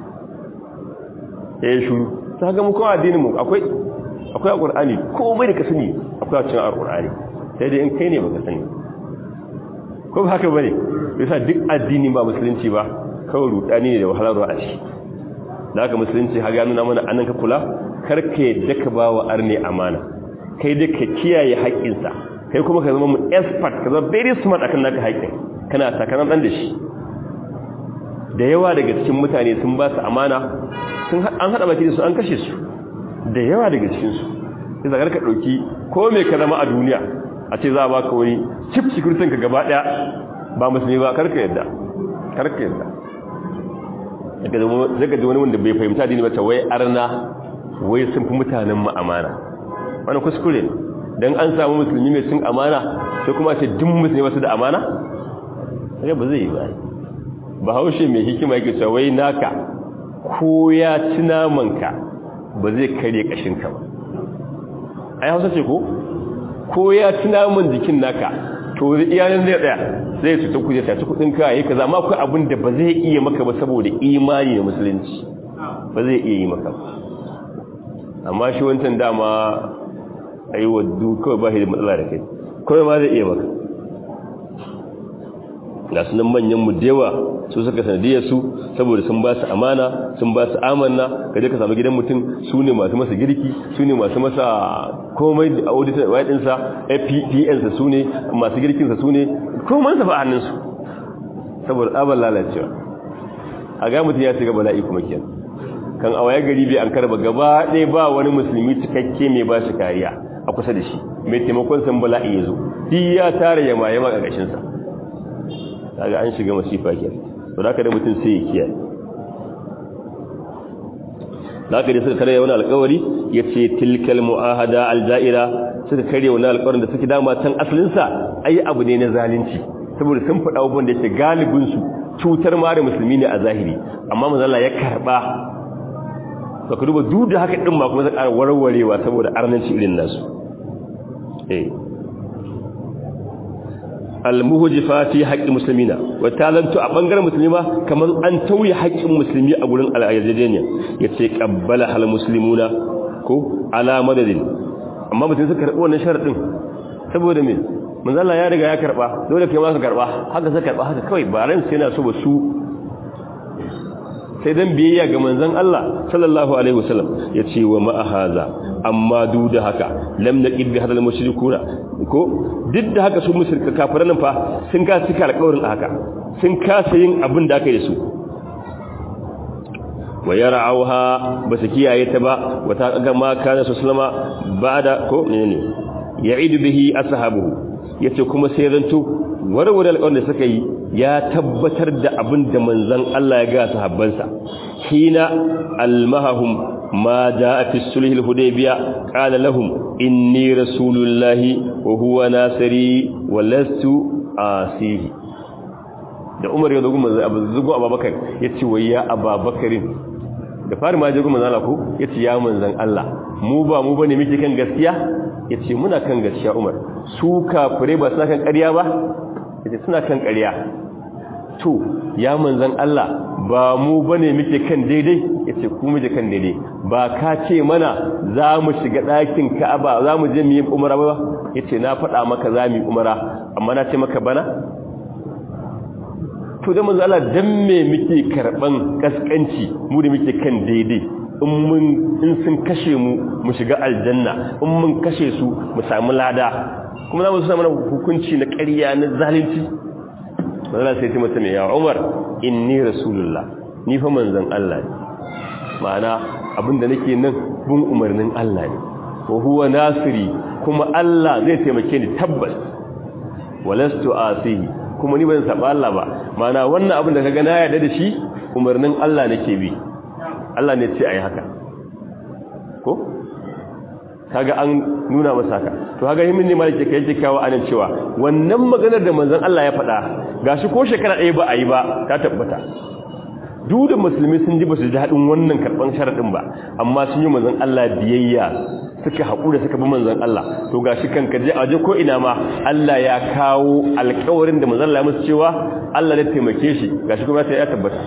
eh shuru ta ga mu ko addinin mu akwai akwai alqur'ani komai da ka sani akwai a cikin alqur'ani sai dai in kai ne baka sani ko ba haka bane yasa duk addini ba musulunci ba kawai rudani ne da wahalar a ciki da haka musulunci har ya nuna mana anan ka kula karka yadda ka ba wa arne amana kai da ka kiyaye haƙƙinsa kai kuma ka zama mu expert ka zama very smart akan naka haƙƙin kana sakanan dan da shi da yawa daga cikin mutane sun ba su amana sun an hada baki da su an kashe su da yawa daga cikin su sai zakar ka dauki ko me ka zama a duniya a ce za a baka wani chip security ka gaba daya ba musulmi ba karka yadda karka yadda daga ji wani wanda bai fahimta dini ba ta wai arna wai sun fi mutanen mu amana wani kuskure ne don an samu musulmi mai cin amana sai kuma ce duk musulmi wasu da amana sai ba zai yi ba ba haushe mai hikima yake cewa wai naka ko ya ci namanka ba zai kare kashinka ba ai hausa ce ko ko ya ci naman jikin naka to iyalin zai tsaya zai cuta kuje ta ci kudin ka yi kaza amma akwai abin da ba zai iya maka ba saboda imani da musulunci ba zai iya yi maka ba amma shi wancan dama a yi waddu kawai ba shi da matsala da kai kawai ma zai iya maka ga sunan manyan mu dewa su suka sanadiyar su saboda sun ba su amana sun ba su amanna ka je ka samu gidan mutum su ne masu masa girki su ne masu masa komai da auditor ɗinsa fpn su ne masu girkinsa su ne komai sa fa a hannunsu saboda tsabar lalacewa a ga mutum ya shiga bala'i kuma kenan kan a waya gari bai an karba gaba ɗaya ba wani musulmi cikakke mai ba shi kariya a kusa da shi mai taimakon san bala'i ya zo duk ya tara yama yama a ƙashinsa kaga an shiga masifa ke to da da mutum sai ya kiyaye da aka da suka karya wani alkawari ya ce tilkal mu'ahada aljaira suka karya wani alkawarin da suke dama can asalinsa ai abu ne na zalunci saboda sun faɗa abubuwan da yake galibinsu cutar ma da musulmi ne a zahiri amma mazala ya karɓa ba ka duba duk da haka ɗin ma kuma zai ƙara warwarewa saboda arnanci irin nasu eh almuhjifa fi haqqi muslimina wa talantu a bangaren musulma kamar an tauye haƙƙin musulmi a gurin al-ayyadaniya yace qabbala hal muslimuna ko ala madadin amma mutum suka karbi wannan sharadin saboda me manzo Allah ya riga ya karba dole kai ma ka karba haka sai karba haka kawai ba ran sai yana so ba su sai dan biyayya ga manzon Allah sallallahu alaihi wasallam yace wa ma haza amma duk da haka lam naqib bi hadal mushrikuna ko duk da haka su mushrika kafiran fa sun ka cika alƙawarin haka sun kasa yin abin da aka yi da su wa yar'auha basu kiyaye ta ba wata ga ma kana su sallama ba'da ko menene ya'idu bihi ashabuhu yace kuma sai zanto warware alƙawarin da suka yi ya tabbatar da abin da manzon Allah ya ga sahabbansa hina almahum ma jaa fi sulh al-hudaybiyah qala lahum inni rasulullahi wa huwa nasiri wa lastu asihi da Umar ya dogo manzon Abu Zugo Abubakar yace wai ya Abubakarin da fari ma jago manzon Allah ko yace ya manzon Allah mu ba mu bane muke kan gaskiya yace muna kan gaskiya Umar su kafire ba suna kan ƙarya ba yace suna kan ƙarya to ya manzon Allah ba mu bane muke kan daidai yace ku muke kan daidai ba ka ce mana za mu shiga ɗakin Ka'aba za mu je mu yi umara ba yace na faɗa maka za mu yi umara amma na ce maka bana to da manzo Allah dan me muke karban kaskanci mu da muke kan daidai in mun in sun kashe mu mu shiga aljanna in mun kashe su mu samu lada kuma za mu samu mana hukunci na ƙarya na zalunci manzo Allah sai ya mata me ya Umar inni rasulullah ni fa manzon Allah ne ma'ana abinda nake nan bin umarnin Allah ne wa huwa nasiri kuma Allah zai taimake ni tabbas walastu asihi kuma ni ban saba Allah ba mana wannan abin da kaga na yarda da shi umarnin Allah nake bi Allah ne ce ayi haka ko kaga an nuna masa haka to kaga himin ne malike kai yake kawo anan cewa wannan maganar da manzon Allah ya faɗa gashi ko shekara ɗaya ba a yi ba ta tabbata duk da musulmi sun ji ba su ji haɗin wannan karɓan sharaɗin ba amma sun yi manzon Allah biyayya suka haƙura suka bi manzon Allah to gashi kanka je aje ko ina ma Allah ya kawo alƙawarin da manzon Allah ya musu cewa Allah ya taimake shi gashi kuma sai ya tabbata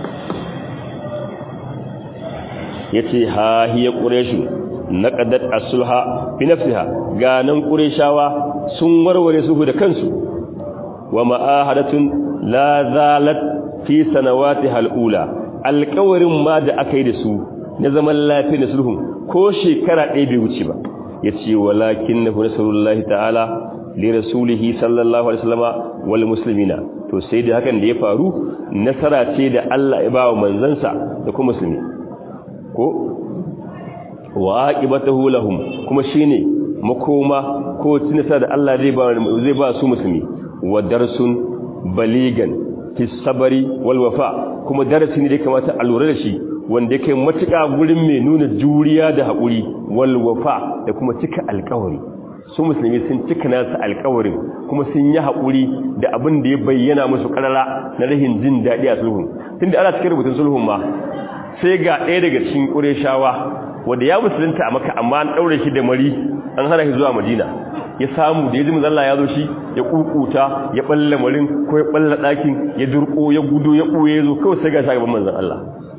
yace ha hiya quraish naqadat as-sulha fi nafsiha ganan qurayshawa sun warware sulhu da kansu wa ma'ahadatun la zalat fi sanawatiha al-ula alƙawarin ma da aka yi da su na zaman lafiya da sulhun ko shekara ɗaya bai wuce ba ya ce walakin na nasarullahi ta'ala li rasulihi sallallahu alaihi wasallama wal muslimina to sai da hakan da ya faru nasara ce da Allah ya ba wa manzansa da kuma musulmi ko wa aqibatuhu lahum kuma shine makoma ko tinasa da Allah zai ba zai ba su musulmi wa darsun baligan fi sabari wal wafa kuma darasi ne da kamata a lura da shi wanda yake matuƙa gurin mai nuna juriya da haƙuri wal wafa da kuma cika alƙawari su musulmi sun cika nasu alƙawarin kuma sun yi haƙuri da abin da ya bayyana musu ƙarara na rahin jin daɗi a sulhun tunda ana cikin rubutun sulhun ma sai ga ɗaya daga cikin ƙureshawa wanda ya musulunta a maka amma an ɗaure shi da mari an hana shi zuwa madina ya samu da ya ji mazalla ya zo shi ya kukuta ya ɓalla marin ko ya ɓalla ɗakin ya durƙo ya gudo ya ɓoye ya zo kawai sai ga shagaban manzan Allah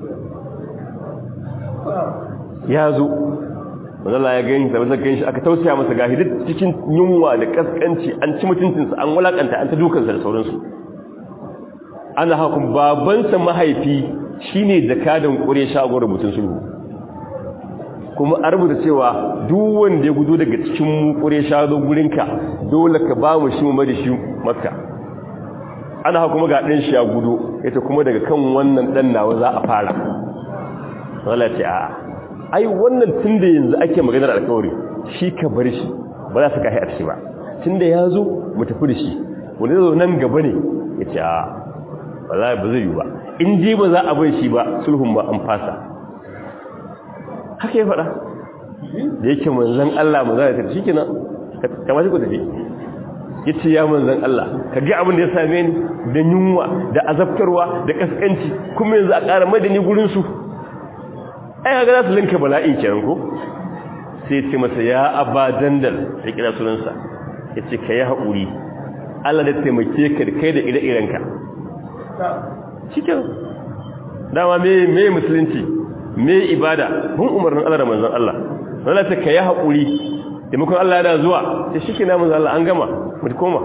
ya zo mazalla ya gani da mazan gani shi aka tausaya masa gahi duk cikin yunwa da kaskanci an ci mutuncinsa an walakanta an ta dukansa da sauransu ana hakun babansa mahaifi shine jakadan ƙure shagon rubutun sulhu kuma a rubuta cewa duk wanda ya gudu daga cikin ƙure shagon gurinka dole ka ba mu shi mu mari shi makka ana haka kuma ga ɗan shi ya gudu ita kuma daga kan wannan ɗan nawa za a fara wala ce a ai wannan tun da yanzu ake maganar alkawari shi ka bar shi ba za su kahi a ciki ba tun da ya zo mu tafi da shi wani zo nan gaba ne ya ce a wala ba zai yi ba in je ba za a bai shi ba sulhun ba an fasa haka ya faɗa da yake manzan Allah mu za ta shi kenan kamar shi ku tafi ya ce ya manzan Allah ka ga abin da ya same ni da yunwa da azabtarwa da kaskanci kuma yanzu a ƙara madani gurinsu ai ga za su linka bala'in kenan ko sai ce masa ya aba dandal ya kira sunansa ya ce ka yi haƙuri Allah da taimake ka da kai da ire-irenka cikin dama me musulunci me ibada mun umarnin Allah da manzon Allah wala ta kai hakuri taimakon Allah ya da zuwa sai shike na manzon Allah an gama mu koma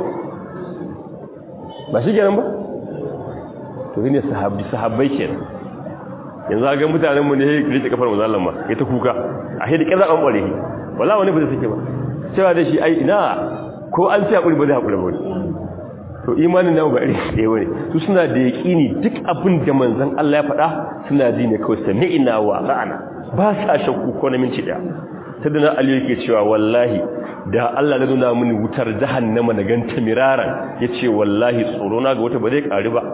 ba shi kenan ba to ne sahabbi sahabbai kenan yanzu ga mutanen mu ne rike kafar manzon Allah ma ya ta kuka a hidi kaza an bare wala wani ba zai sake ba cewa da shi ai ina ko an ci hakuri ba zai hakuri ba to imanin namu ba iri ɗaya bane su suna da yaƙini duk abin da manzon Allah ya faɗa suna ji ne kawai sami'ina wa ra'ana ba sa shakku ko na minti ɗaya ta dana Ali yake cewa wallahi da Allah ya nuna mini wutar jahannama na ganta miraran yace wallahi tsoro na ga wata ba zai ƙari ba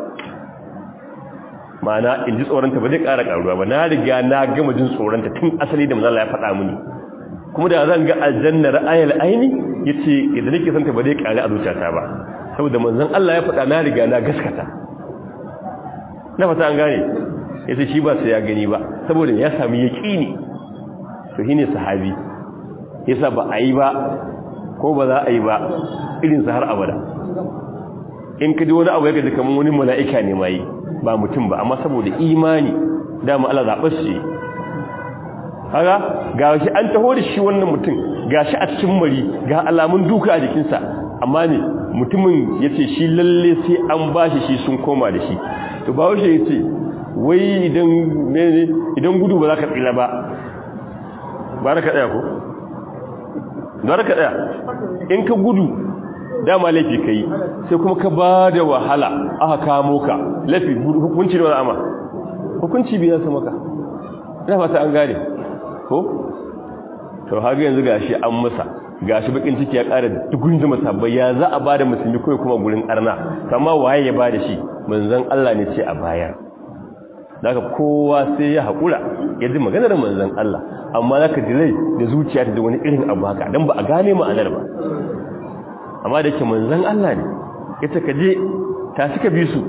ma'ana in ji tsoronta ba zai ƙara ƙaruwa ba na riga na gama jin tsoronta tun asali da manzala ya faɗa mini kuma da zan ga aljanna ra'ayal aini yace idan nake son ta ba zai ƙari a zuciyata ba saboda manzon Allah ya faɗa na riga na gaskata na fata an gane yace shi ba sai ya gani ba saboda ya sami yaqini to shine sahabi yasa ba a yi ba ko ba za a yi ba irin sa har abada in ka ji wani abu ya gaji kamar wani mala'ika ne mai ba mutum ba amma saboda imani dama Allah zaɓar shi haka ga shi an taho da shi wannan mutum ga shi a cikin mari ga alamun duka a jikinsa amma ne mutumin ya ce shi lalle sai an ba shi shi sun koma da shi to ba washe ya ce wai idan gudu ba za ka tsila ba ba ka ɗaya ko? ba ka ɗaya in ka gudu dama laifi ka yi sai kuma ka ba da wahala aka kamo ka laifi hukunci da ama hukunci biya su maka ina fata an gane ko to haka yanzu gashi an masa gashi bakin ciki ya ƙara dugun zama sabbai ya za a ba da musulmi kawai kuma gurin arna kama waye ya ba da shi manzan Allah ne ce a bayar daga kowa sai ya haƙura ya ji maganar manzan Allah amma za ka dilai da zuciya ta da wani irin abu haka don ba a gane ma'anar ba amma da ke manzan Allah ne ita ka je ta suka bi su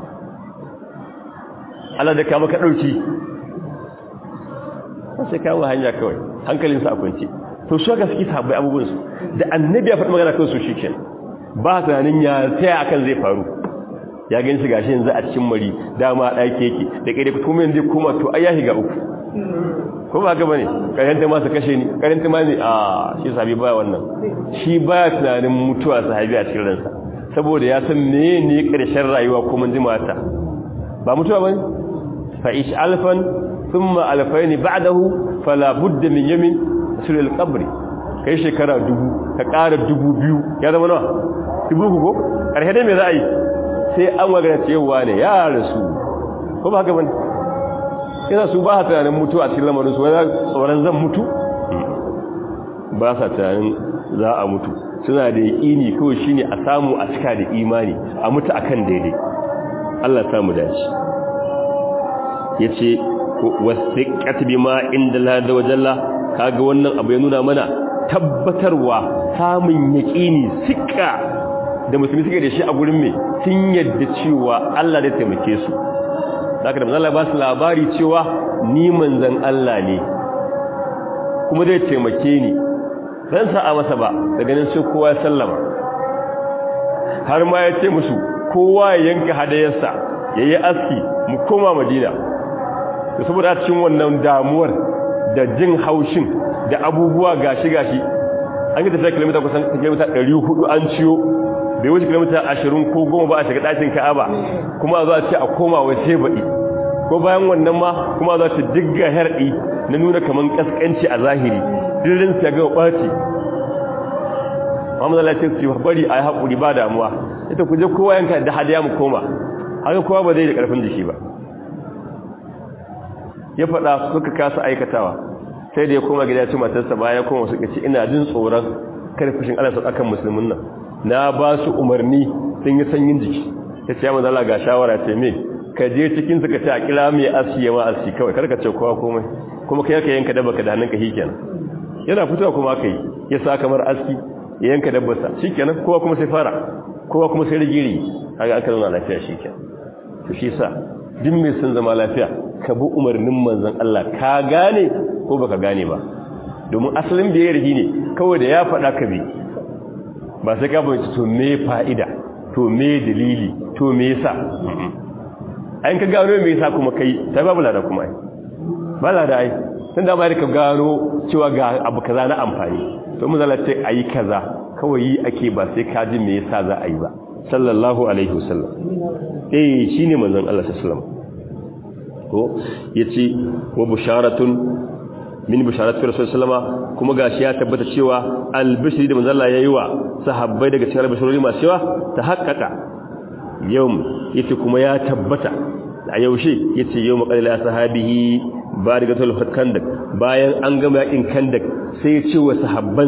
Allah da kama ka ɗauki sai kawo hanya kawai hankalinsa a kwanci to su haka suke tabbai abubuwansu da annabi ya faɗi magana kan su shi ke ba tunanin ya taya akan zai faru ya gani shi gashi yanzu a cikin mari dama ɗaki yake da ƙere kuma yanzu kuma to ai ya shiga uku ko ba haka bane karanta ma su kashe ni karanta ma ne a shi sahabi baya wannan shi baya tunanin mutuwa sahabi a cikin ransa saboda ya san me ne karshen rayuwa ko mun jimata ba mutuwa bane fa ish alfan thumma alfayn ba'dahu fala budda min yamin sul al-qabr kai shekara dubu ka ƙara dubu biyu ya zama nawa dubu ko karshe dai me za a yi sai an magana cewa ne ya rasu ko ba haka bane yana su ba tunanin mutu a cikin lamarin su wani tsoron zan mutu ba sa tunanin za a mutu suna da yaƙini kawai shi ne a samu a cika da imani a mutu akan daidai Allah samu dace ya ce wasu ƙatabi ma inda lada wajalla kaga wannan abu ya nuna mana tabbatarwa samun yaƙini sika da musulmi suke da shi a gurin mai sun yadda cewa Allah zai taimake su da da manzan ba su labari cewa ni manzan Allah ne kuma zai taimake ni zan sa'a masa ba da ganin sai kowa ya sallama har ma ya ce musu kowa ya yanka hadayarsa ya yi aski mu koma madina da saboda cikin wannan damuwar da jin haushin da abubuwa gashi-gashi an yi tafiya kilomita kusan kilomita 400 an ciyo bai wuce kilomita 20 ko goma ba a shiga ɗakin ka'aba kuma a zo a ce a koma wai sai baɗi ko bayan wannan ma kuma za ta digga herɗi na nuna kaman ƙasƙanci a zahiri dirin su ya ga ɓaci Muhammad Allah ce su bari a yi haƙuri ba damuwa ita ku je kowa yanka da hadiya mu koma haka kowa ba zai da ƙarfin jiki ba ya faɗa suka kasa aikatawa sai da ya koma gida ci matarsa baya koma suka ce ina jin tsoron karfishin Allah sau akan musulmin nan na ba su umarni sun yi sanyin jiki ta ce ya manzo Allah ga shawara ce me ka je cikin suka ce a kira mai aski ya ma aski kawai karka ce kowa komai kuma kai ka yanka dabba ka da hannunka shikenan yana fitowa kuma aka yi ya sa kamar aski ya yanka dabbarsa shikenan kowa kuma sai fara kowa kuma sai rigiri kaga aka zauna lafiya shikenan to shi sa duk mai sun zama lafiya ka bi umarnin manzon Allah ka gane ko baka gane ba domin asalin biyayya rihi ne kawai da ya faɗa ka bi ba sai ka bayyana to me fa'ida to me dalili to me yasa ayin ka gano me yasa kuma kai sai babu lada kuma ai ba lada ai tun da ka gano cewa ga abu kaza na amfani to mun zalla ce ayi kaza kawai yi ake ba sai ka ji me yasa za a yi ba sallallahu alaihi wasallam eh shine manzon Allah sallallahu alaihi wasallam ko yace wa busharatun min bisharatu rasulullahi kuma gashi ya tabbata cewa albishri da manzon Allah yayi wa sahabbai daga cikin albishirori masu yawa ta haƙƙaƙa yau yace kuma ya tabbata a yaushe yace yau maqalila sahabihi ba daga tul kandak bayan an gama yakin kandak sai ya ce wa sahabbansa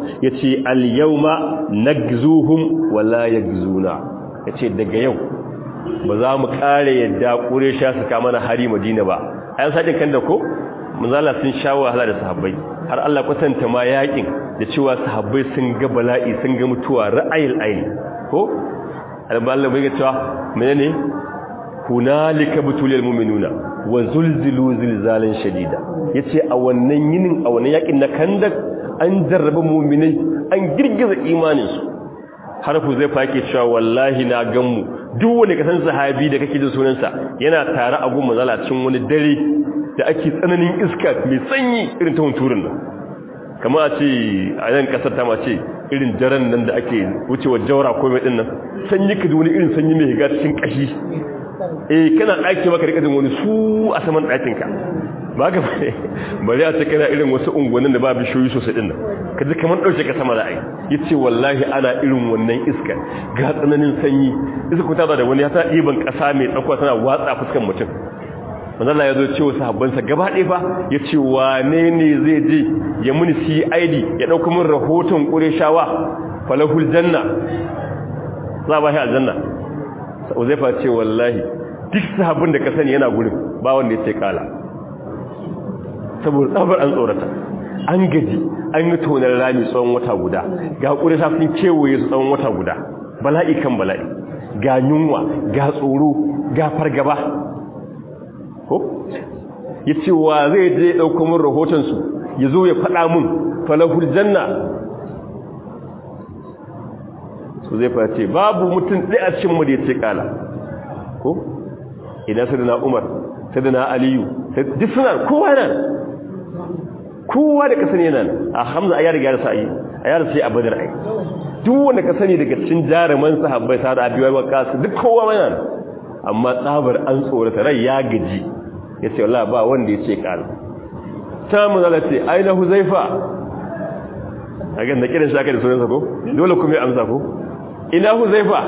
yace al yawma nagzuhum wala yagzuna yace daga yau ba za mu kare yadda quraysha su kama na hari madina ba ayan sadin kan da ko manzala sun sha wahala da sahabbai har Allah kwatanta ma yakin da cewa sahabbai sun ga bala'i sun ga mutuwa ra'ayil aini ko Allah bai ga cewa menene hunalika butulil mu'minuna wa zulzilu zilzalan shadida yace a wannan yinin a wannan yakin na kandak an jarraba mu'minai an girgiza imanin su har ku zai fake cewa wallahi na ganmu duk wanda ka san sahabi da kake jin sunansa yana tare a gun manzala cikin wani dare da ake tsananin iska mai sanyi irin ta hunturin nan kama a ce a yan kasar ta mace irin daren nan da ake wucewa jaura ko mai dinnan sanyi ka wani irin sanyi mai higa cikin kashi eh kana ɗaki maka rikadin wani su a saman ɗakinka ba ka bari a ce kana irin wasu unguwannin da ba bishiyoyi sosai din nan ka ji kamar ɗauke ka sama ra'ayi ya ce wallahi ana irin wannan iska ga tsananin sanyi iska kuma ta da wani ya ta ɗiban ƙasa mai tsakuwa tana watsa fuskan mutum manzala ya zo ce wa sahabbansa gaba ɗaya fa ya ce wane ne zai je ya muni cid ya ɗauka min rahoton ƙureshawa falahul janna za a ba shi aljanna uzaifa ce wallahi duk sahabbin da ka sani yana gurin ba wanda ya ce kala saboda tsabar an tsorata an gaji an yi tonar rami tsawon wata guda ga ƙuresha sun kewaye su tsawon wata guda bala'i kan bala'i ga yunwa ga tsoro ga fargaba ko ya ce wa zai je ɗauka min rahotonsu ya zo ya faɗa mun falahul janna su zai face babu mutum ɗaya a cikin da ya ce ƙala ko idan sai na umar sai na aliyu duk suna kowa nan kowa da ka sani yana a hamza a yara gyara sa'ayi a yara sai a badar ai duk wanda ka sani daga cikin jaruman sahabbai sa da abiyar wakasu duk kowa mana amma tsabar an tsorata rai ya gaji ya ce wallah ba wanda ya ce ƙala ta manzala ce aina huzaifa a gan da kiran shaka da sunansa ko dole kuma ya amsa ko ina huzaifa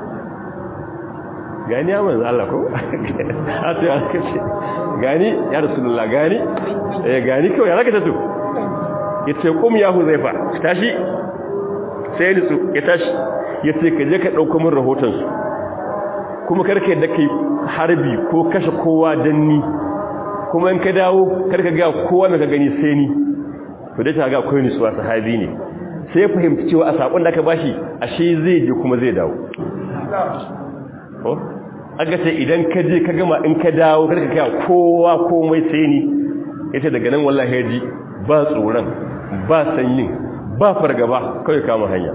gani ya manzo Allah ko a ce ya kace gani ya rasulullah gani eh gani kawai ya zaka tato yace kum ya huzaifa tashi sai ni su ya tashi yace ka je ka dauko min rahoton su kuma karka yadda kai harbi ko kashe kowa danni kuma in ka dawo karka ga kowa da ka gani sai ni to dai ta ga akwai ni suwa sahabi ne sai ya fahimci cewa a sakon da aka bashi ashe zai je kuma zai dawo ko aka ce idan ka je ka gama in ka dawo karka kai kowa komai sai ni yace daga nan wallahi ji ba tsoron ba sanyin ba fargaba kai kama hanya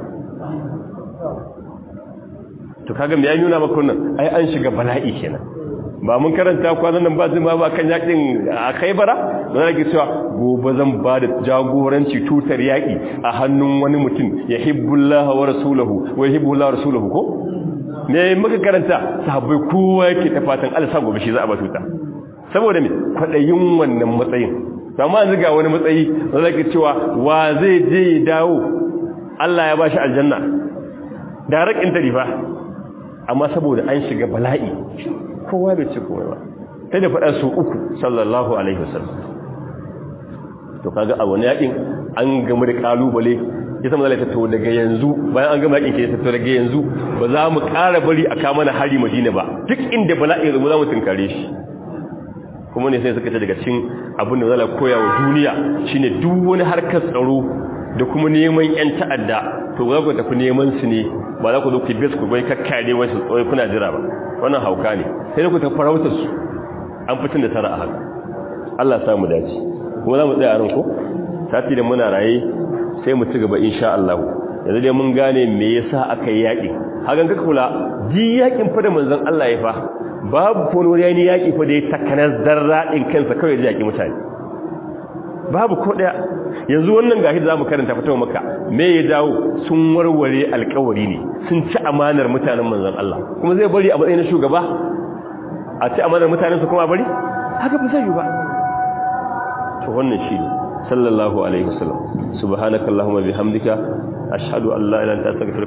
to kaga me ya nuna maka wannan ai an shiga bala'i kenan ba mun karanta kwanan nan ba zuma ba kan yakin a Khaibara don yake cewa gobe zan ba da jagoranci tutar yaki a hannun wani mutum yahibbullahu wa rasuluhu wa yuhibbullahu rasuluhu ko ne muka karanta sahabbai kowa yake ta fatan Allah sa gobe shi za a ba tuta saboda me kwadayin wannan matsayin amma yanzu ga wani matsayi da yake cewa wa zai je ya dawo Allah ya bashi aljanna da rakin tarifa amma saboda an shiga bala'i kowa bai ci komai ba sai da faɗa su uku sallallahu alaihi wasallam to kaga a wani yakin an gamu da kalubale ya sama zalata to daga yanzu bayan an gama yakin ke to daga yanzu ba za mu ƙara bari a kama na hari madina ba duk inda bala'i ya za mu tunkare shi kuma ne sai suka ce daga cikin abin da zala koya wa duniya shine duk wani harkar tsaro da kuma neman yan ta'adda to za ku tafi neman su ne ba za ku zo ku bes ku bai kakkare wasu tsoye kuna jira ba wannan hauka ne sai ku tafi farautar su an fitin da tara a haka Allah ya samu dace kuma za mu tsaya a ran ko sati da muna raye sai mu ci gaba insha Allah yanzu dai mun gane me yasa aka yi yaki hakan ka kula ji yakin fa da manzon Allah ya fa babu fonori yayin yaki fa da ya takanar zarradin kansa kawai da yaki mutane babu ko daya yanzu wannan gashi zamu karanta fatawa maka me ya dawo sun warware alƙawari ne sun ci amanar mutanen manzon Allah kuma zai bari a matsayin shugaba a ci amanar mutanen su kuma bari haka ba zai yi ba to wannan shi sallallahu alaihi wasallam subhanakallahumma bihamdika ashhadu an la ilaha illa anta astaghfiruka